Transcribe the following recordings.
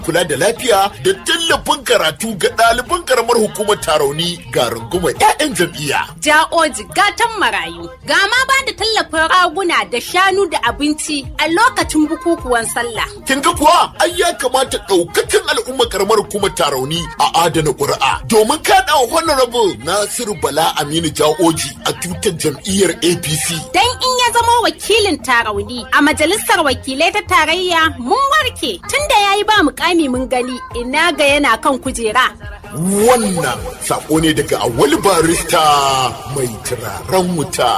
kula da lafiya da tallafin karatu ga ɗaliban karamar hukumar tarauni ga rungumar 'ya'yan jam'iyya. Ja'oji gatan marayu ga ma ba da tallafin raguna da shanu da abinci a lokacin bukukuwan sallah. Kin ga kuwa ai ya kamata ɗaukacin al'ummar karamar hukumar tarauni a adana ƙuri'a domin kaɗa honorable Nasiru Bala Aminu Ja'oji a tutar jam'iyyar APC. Dan in ya zama wakilin tarauni a majalisar wakilai ta tarayya mun warke tunda ya yi ba mukami mun gani ina ga yana kan kujera. Wannan sako ne daga awali barista mai turaren wuta.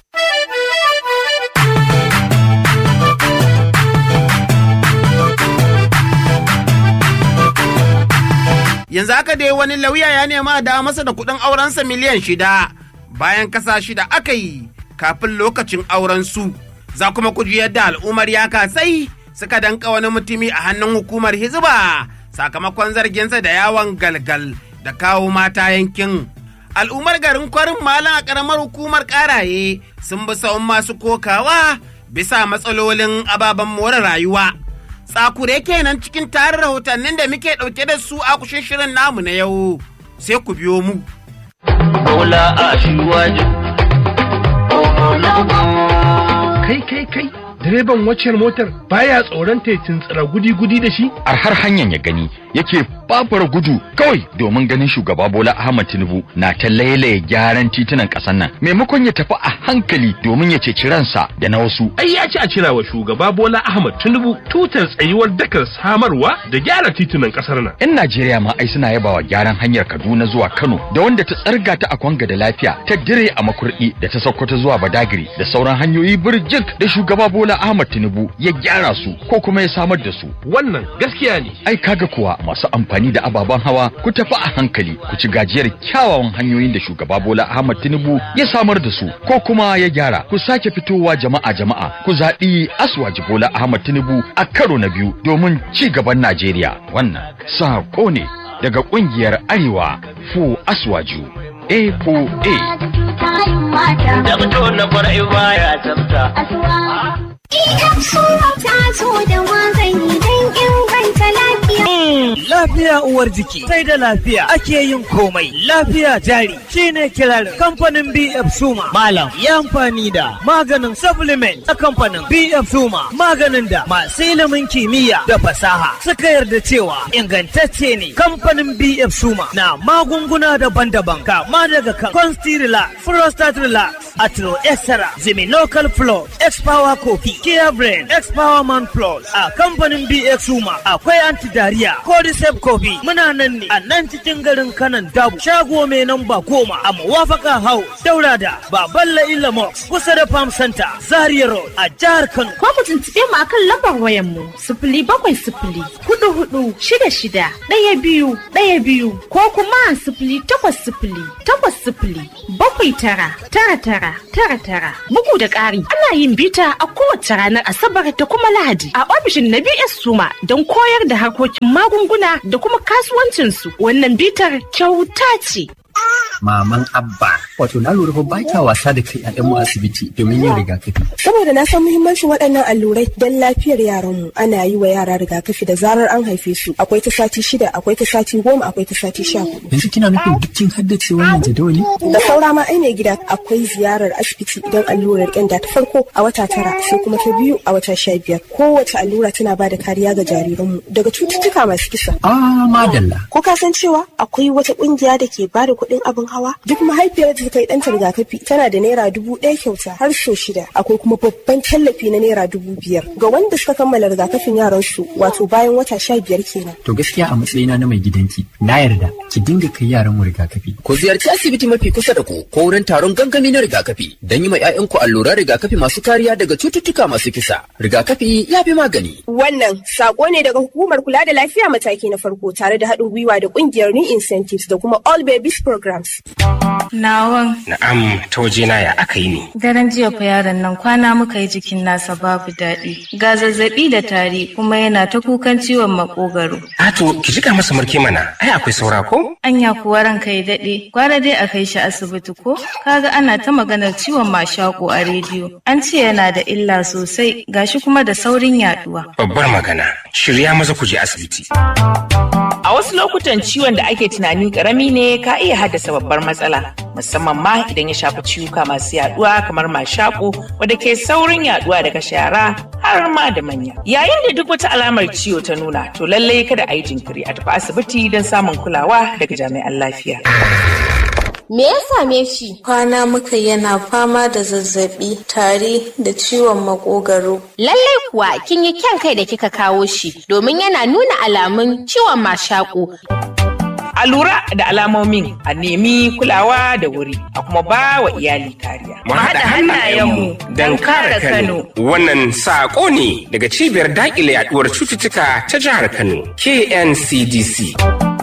yanzu haka dai wani lauya ya nema da masa da kuɗin aurensa miliyan shida bayan kasa shida aka yi kafin lokacin auren su za kuma ku ji yadda al'ummar ya kasai suka danka wani mutumi a hannun hukumar hizba sakamakon zarginsa da yawon galgal da kawo mata yankin al'ummar garin kwarin malam a karamar hukumar karaye sun bi sawun masu kokawa bisa matsalolin ababen more rayuwa tsakure kenan cikin tarin rahotannin da muke ɗauke da su a kushin shirin namu na yau sai ku biyo mu. Bola a shiwaju. Kai kai kai direban waccan motar baya tsoron ta tsira gudi-gudi da shi? A har hanyar ya gani yake babura gudu kawai domin ganin shugaba Bola Ahmad Tinubu na ta lailaye gyaran titunan ƙasar nan maimakon ya tafi a hankali domin ya ceci ransa da na wasu. Ai ya ci a cira wa shugaba Bola Ahmad Tinubu tutar tsayuwar dakar samarwa da gyara titunan ƙasar nan. 'Yan Najeriya ma ai suna yabawa gyaran hanyar Kaduna zuwa Kano da wanda ta tsarga ta a Kwanga da lafiya ta dire a Makurdi da ta Sokoto zuwa Badagiri da sauran hanyoyi birjik da shugaba Bola Ahmad Tinubu ya gyara su ko kuma ya samar da su. Wannan gaskiya ne. Ai kaga kuwa masu amfani da ababen hawa ku tafi a hankali ku ci gajiyar kyawawan hanyoyin da shugaba Bola Ahmad Tinubu ya samar da su ko kuma ya gyara ku sake fitowa jama'a jama'a ku zaɓi Aswaji Bola Ahmad Tinubu a karo na biyu domin ci gaban Najeriya wannan sako ne daga ƙungiyar Arewa Fu Aswaju A4A. Da fito na kwarai baya tsafta. Idan sura ta zo da magani don inganta lafiya. Lafiya uwar jiki sai da lafiya ake yin komai. Lafiya jari shine kirarin kamfanin BF Suma. Malam ya amfani da maganin supplement a kamfanin BF Suma. Maganin da masu ilimin kimiyya da fasaha suka yarda cewa ingantacce ne. Kamfanin BF Suma na magunguna daban-daban kama daga kan Consti Prostate Relax, Atro Extra, Local Flow, X-Power Coffee, Kia Brain, X-Power Man Plus, a kamfanin BX Suma, akwai anti-diarrhea, Cordyceps Coffee, muna nan ne a nan cikin garin kanan dabu, shago mai namba goma a Mawafaka House, Daura da Baballa Ilamox, kusa da Farm Center, Zaria Road, a jihar Kano. Ko ku tuntuɓe mu akan lambar wayan mu, sifili bakwai sifili, hudu hudu, shida shida, ɗaya biyu, ɗaya biyu, ko kuma sifili takwas sifili, takwas sifili, bakwai tara, tara tara, tara tara. Bugu da ƙari, ana yin bita a kowace ranar Asabar da kuma Lahadi a ofishin na BS Suma don koyar da harkokin magunguna da kuma kasuwancinsu. Wannan bitar kyauta ce. maman abba wato na lura ba ta wasa da kai a mu asibiti domin yin rigakafi saboda na san muhimmancin waɗannan allurai don lafiyar yaranmu ana yi wa yara rigakafi da zarar an haife su akwai ta sati shida akwai ta sati goma akwai ta sati sha hudu yanzu kina nufin dukkin haddace wannan jadawali da saura ma ai gida akwai ziyarar asibiti idan allurar ƙyanda ta farko a wata tara sai kuma ta biyu a wata sha biyar kowace allura tana ba da kariya ga jariranmu daga cututtuka masu kisa ah madalla ko ka san cewa akwai wata ƙungiya da ke ba da kuɗin abin hawa duk mahaifiyar da ta kai ɗanta rigakafi tana da naira dubu ɗaya kyauta har so shida akwai kuma babban tallafi na naira dubu biyar ga wanda suka kammala rigakafin yaran su wato bayan wata sha biyar kenan. to gaskiya a matsayina na mai gidanki na yarda ki dinga kai yaran mu rigakafi. ku ziyarci asibiti mafi kusa da ku ko wurin taron gangami na rigakafi don yi ma 'ya'yanku alluran rigakafi masu kariya daga cututtuka masu kisa rigakafi ya fi magani. wannan sako ne daga hukumar kula da lafiya mataki na farko tare da haɗin gwiwa da ƙungiyar new incentives da kuma all babies programs. Nawan. Na'am, ta wajena ya aka yi ne. Daren jiya fa yaron nan kwana muka yi jikin nasa babu daɗi. Ga zazzaɓi da tari kuma yana ta kukan ciwon makogaro. Ato, ki jika masa marke mana, ai akwai saura ko? Anya kuwa ranka ya daɗe, gwara dai a kai shi asibiti ko? Kaga ana ta maganar ciwon mashaƙo a rediyo. An ce yana da illa sosai, gashi kuma da saurin yaɗuwa. Babbar magana, shirya maza ku je asibiti. A wasu lokutan ciwon da ake tunani karami ne ka iya haddasa babbar matsala, musamman ma idan ya shafi ciwuka masu yaduwa kamar mashaƙo wadda ke saurin yaduwa daga shara har ma da manya. Yayin da duk wata alamar ciwo ta nuna, to lallai kada a yi jinkiri a tafi asibiti don samun kulawa daga jami'an lafiya. Me ya same shi? Kwana muka yana fama da zazzabi, tari da ciwon makogaro. Lallai kuwa kin yi kyan kai da kika kawo shi domin yana nuna alamun ciwon mashaƙo. A lura da alamomin a nemi kulawa da wuri a kuma ba wa iyali kariya. Mu haɗa hannayenmu don kare Kano. Wannan saƙo ne daga cibiyar daƙile yaɗuwar cututtuka ta jihar Kano, KNCDC.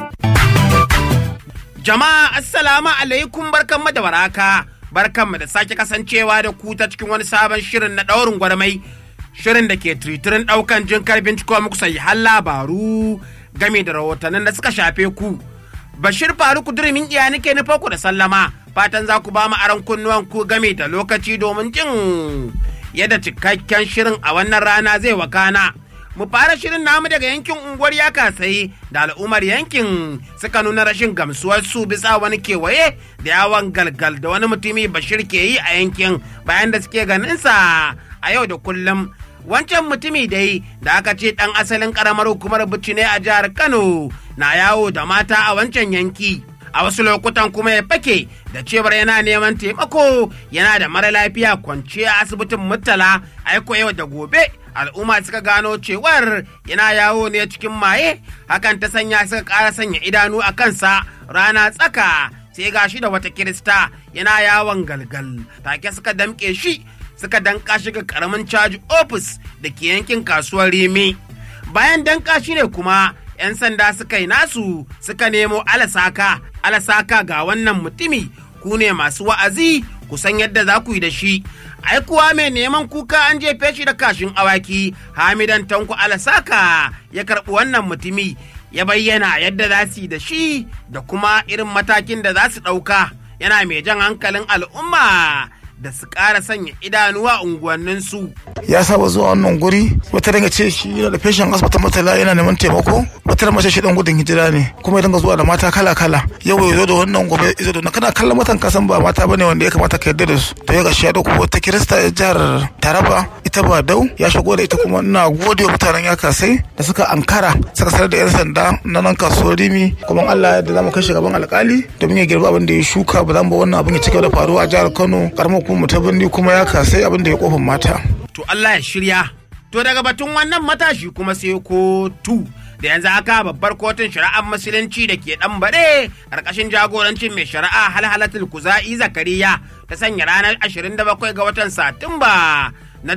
Jama'a assalamu alaikum barkanmu da waraka. Barkanmu da sake kasancewa da ku ta cikin wani sabon shirin na ɗaurin gwarmai. Shirin da ke tiritirin ɗaukan jin karbin ciko muku sai har labaru game da rahotannin da suka shafe ku. Bashir Faruku Durimin iya nake nufa ku da sallama. Fatan za ku ba mu aron kunnuwan ku game da lokaci domin jin yadda cikakken shirin a wannan rana zai wakana. mu fara shirin namu daga yankin unguwar ya kasai da al'ummar yankin suka nuna rashin gamsuwar su bisa wani kewaye da yawon galgal da wani mutumi bashir ke yi a yankin bayan da suke ganinsa a yau da kullum wancan mutumi dai da aka ce dan asalin karamar hukumar bici ne a jihar kano na yawo da mata a wancan yanki a wasu lokutan kuma ya fake da cewar yana neman taimako yana da mara lafiya kwance a asibitin murtala aiko yau da gobe al'umma suka gano cewar yana yawo ne cikin maye hakan ta sanya suka ƙara sanya idanu a kansa rana tsaka sai gashi da wata kirista yana yawon galgal take suka damƙe shi suka danka shi ga karamin caji ofis da ke yankin kasuwar rimi bayan danka shi ne kuma 'yan sanda suka yi nasu suka nemo alasaka alasaka ga wannan mutumi ku ne masu wa'azi ku san yadda za ku yi da shi ai kuwa mai neman kuka an jefe shi da kashin awaki hamidan tanku alasaka ya karɓi wannan mutumi ya bayyana yadda za su yi da shi da kuma irin matakin da za su ɗauka yana mai jan hankalin al'umma da su ƙara sanya idanuwa unguwanninsu. ya saba zuwa wannan guri wata daga ce shi yana da feshin asibitin matala yana neman taimako wata da mace shi dan gudun hijira ne kuma ya dinga zuwa da mata kala kala yau ya zo da wannan gobe ya zo da kana kallon matan kasan ba mata bane wanda ya kamata ka yarda da su to ya gashi ya dauko wata kirista ya jihar taraba ita ba dau ya shigo da ita kuma ina gode wa mutanen ya kasai da suka ankara suka sanar da yan sanda na nan kasuwar rimi kuma Allah ya da zamu kai shi gaban alkali domin ya girba abin da ya shuka ba za mu ba wannan abin ya cigaba da faruwa a jihar Kano karamar kuma ta birni kuma ya kasai abin da ya kofin mata to Allah ya shirya. To daga batun wannan matashi kuma sai kotu da yanzu haka babbar kotun shari'ar musulunci da ke dan bare ƙarƙashin jagorancin mai shari'a halhalatul kuza'i zakariya ta sanya ranar 27 ga watan satumba na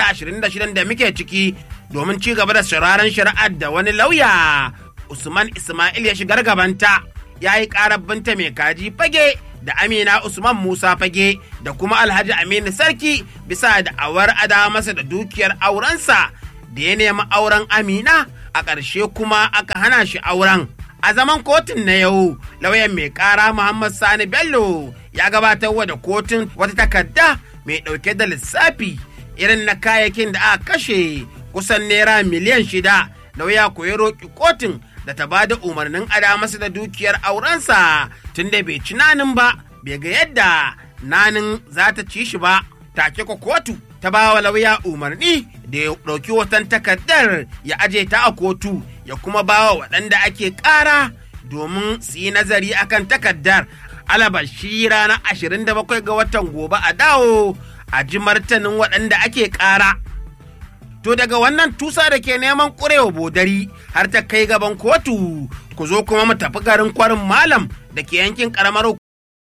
2026 da muke ciki domin ci gaba da shiraren shari'ar da wani lauya usman ismail ya shigar gabanta ya yi ƙarar binta mai kaji fage da Amina Usman Musa Fage da kuma Alhaji Aminu Sarki bisa da awar ada masa da dukiyar aurensa da ya nemi auren Amina a ƙarshe kuma aka hana shi auren. A zaman kotun na yau, lauyan mai ƙara Muhammad Sani Bello ya gabatar wa da kotun wata takarda mai ɗauke da lissafi irin na kayayyakin da aka kashe kusan naira miliyan shida. Lauya ko ya roƙi kotun da ta ba da umarnin ada masa da dukiyar aurensa tun da bai ci nanin ba bai ga yadda nanin za ta ci shi ba take ko kotu ta ba wa lauya umarni da ya ɗauki watan takardar ya aje ta a kotu ya kuma ba wa waɗanda ake ƙara domin su yi nazari akan takardar alabashi ranar 27 ga watan gobe a dawo a ji martanin waɗanda ake ƙara To daga wannan tusa da ke neman ƙurewa bodari har ta kai gaban kotu, ku zo kuma mu tafi garin kwarin malam da ke yankin ƙaramar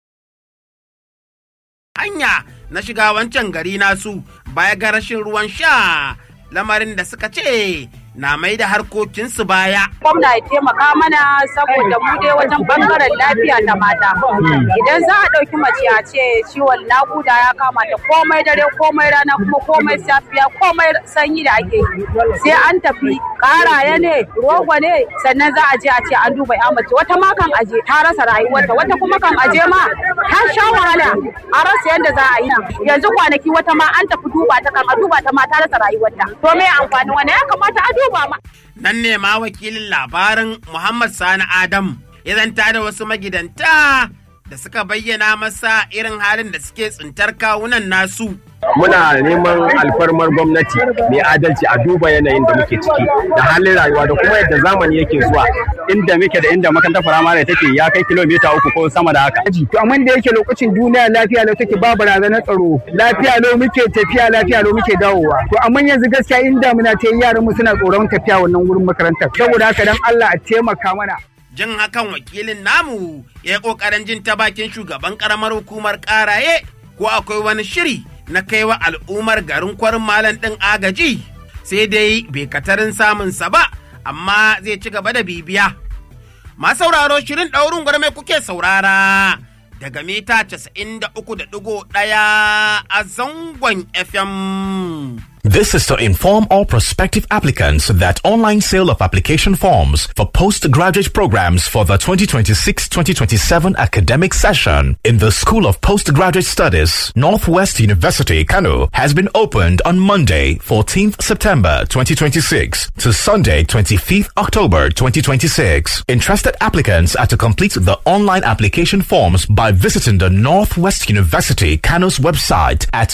hanya na shiga wancan gari nasu baya ga rashin ruwan sha lamarin da suka ce na mai da harkokinsu baya. Gwamna ya taimaka mana saboda mu dai wajen bangaren lafiya ta mata. Idan za a ɗauki mace a ce ciwon naƙuda ya kama ta komai dare komai rana kuma komai safiya komai sanyi da ake yi. Sai an tafi ƙaraye ne rogo ne sannan za a je a ce an duba ya mace wata ma kan aje ta rasa rayuwarta wata kuma kan aje ma ta sha wahala a rasa yadda za a yi yanzu kwanaki wata ma an tafi duba ta kan a duba ta ma ta rasa rayuwarta to me amfani wani ya kamata a duba ma. Nan ne ma wakilin labarin Muhammad Sani Adam ya zanta da wasu magidanta da suka bayyana masa irin halin da suke tsintar kawunan nasu. muna neman alfarmar gwamnati mai adalci a duba yanayin da muke ciki da halin rayuwa da kuma yadda zamani yake zuwa inda muke da inda makarantar firamare take ya kai kilomita uku ko sama da haka. To amma da yake lokacin duniya lafiya lau take ba barazanar tsaro lafiya lau muke tafiya lafiya lau muke dawowa. To amma yanzu gaskiya inda muna ta yi yaran mu suna tsoron tafiya wannan wurin makarantar saboda haka dan Allah a taimaka mana. Jin hakan wakilin namu ya yi ƙoƙarin jin ta bakin shugaban ƙaramar hukumar ƙaraye ko akwai wani shiri na kaiwa al'ummar garin kwarin malam ɗin agaji sai dai bai katarin samunsa ba amma zai ci gaba da bibiya. Ma sauraro shirin ɗaurin gwarmai kuke saurara daga mita 93.1 a zangon FM. This is to inform all prospective applicants that online sale of application forms for postgraduate programs for the 2026-2027 academic session in the School of Postgraduate Studies, Northwest University, Kano, has been opened on Monday, 14th September 2026 to Sunday, 25th October 2026. Interested applicants are to complete the online application forms by visiting the Northwest University, Kano's website at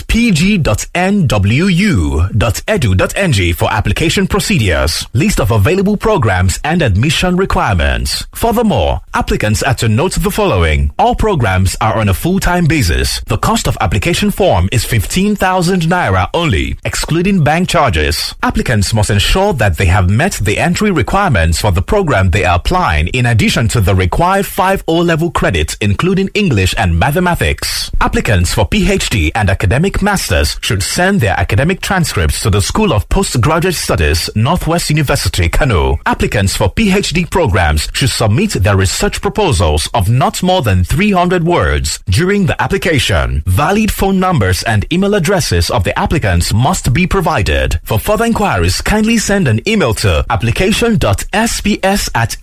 pg.nwu edu.ng for application procedures, list of available programs and admission requirements. Furthermore, applicants are to note the following. All programs are on a full-time basis. The cost of application form is 15,000 naira only, excluding bank charges. Applicants must ensure that they have met the entry requirements for the program they are applying in addition to the required 5 O-level credits including English and mathematics. Applicants for PhD and academic masters should send their academic transcripts to the School of Postgraduate Studies, Northwest University, Kano. Applicants for PhD programs should submit their research proposals of not more than 300 words during the application. Valid phone numbers and email addresses of the applicants must be provided. For further inquiries, kindly send an email to application.sps at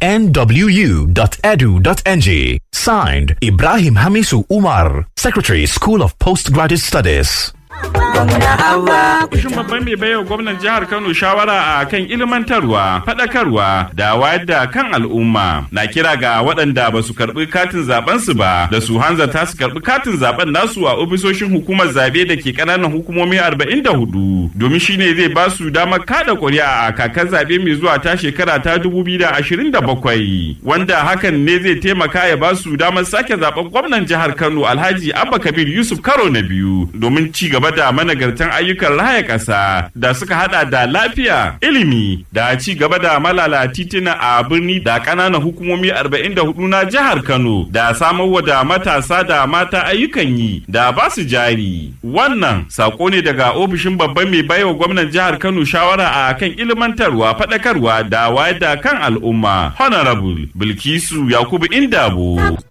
nwu.edu.ng. Signed, Ibrahim Hamisu Umar, Secretary, School of Postgraduate Studies. Kushin babban mai baiwa gwamnan jihar Kano shawara a kan ilmantarwa, faɗakarwa da wayar da kan al'umma na kira ga waɗanda ba su karɓi katin zaben su ba da su hanzarta su karɓi katin zaben nasu a ofisoshin hukumar zabe da ke ƙananan hukumomi 44 domin shine zai ba su damar kada ƙuri'a a kakar zabe mai zuwa ta shekara ta 2027 wanda hakan ne zai taimaka ya ba su damar sake zaben gwamnan jihar Kano Alhaji Abba Kabir Yusuf karo na biyu domin ci gaba da managartan ayyukan raya ƙasa da suka hada da lafiya, ilimi da ci gaba da malala titina a birni da ƙananan hukumomi 44 na jihar Kano da samarwa da matasa da mata ayyukan yi da ba su jari. Wannan sako ne daga ofishin babban mai baiwa gwamnan jihar Kano shawara a kan ilmantarwa, faɗakarwa da wayar da kan al'umma. Honorable Bilkisu Yakubu Indabo.